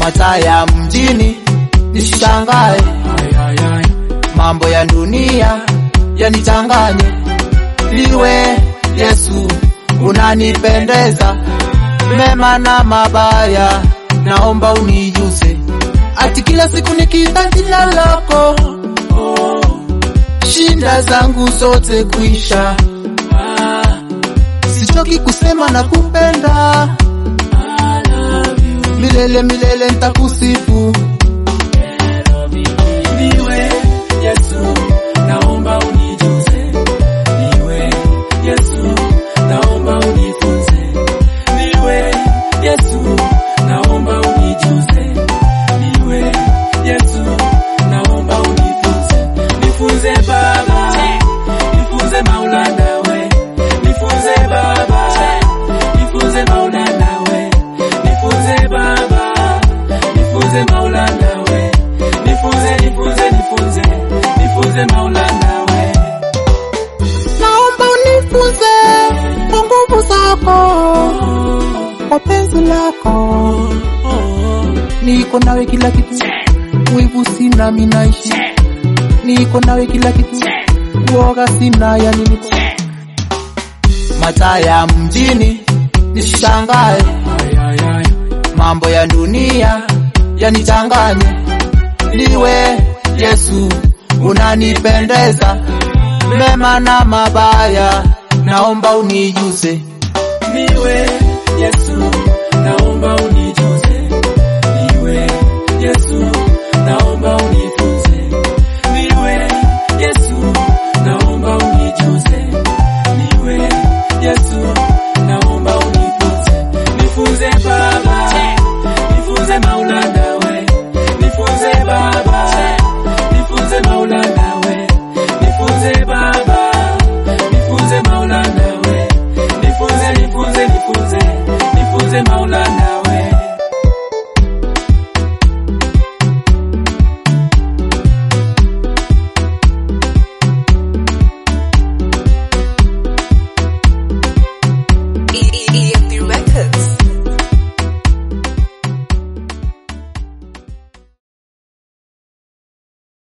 mataa ya mjini nishangae, mambo ya dunia yanichanganye. Liwe Yesu unanipendeza, mema na mabaya naomba unijuse, ati kila siku nikiita jina lako shinda zangu zote kuisha. Sichoki kusema na kupenda milele milele, ntakusifu Niwe Yesu, naomba unijuze. Niwe Yesu, naomba unifunze. Niwe Yesu, naomba unijuze. Niwe Yesu, naomba unifunze. Nifunze Baba, nifunze Maulana we. Nifunze Baba, nifunze Maulana we. Nifunze Baba, nifunze Maulana we. Nifunze, nifunze, nifunze, nifunze Maulana we. naomba unifunze kwa nguvu zako, kwa penzi lako, niko nawe kila kitu, wivu sina minaishi, niko nawe kila kitu, uoga sina yani niko mataa ya mjini nishangae, mambo ya dunia yanichanganye. Liwe Yesu unanipendeza, mema na mabaya naomba unijuse. Niwe Yesu,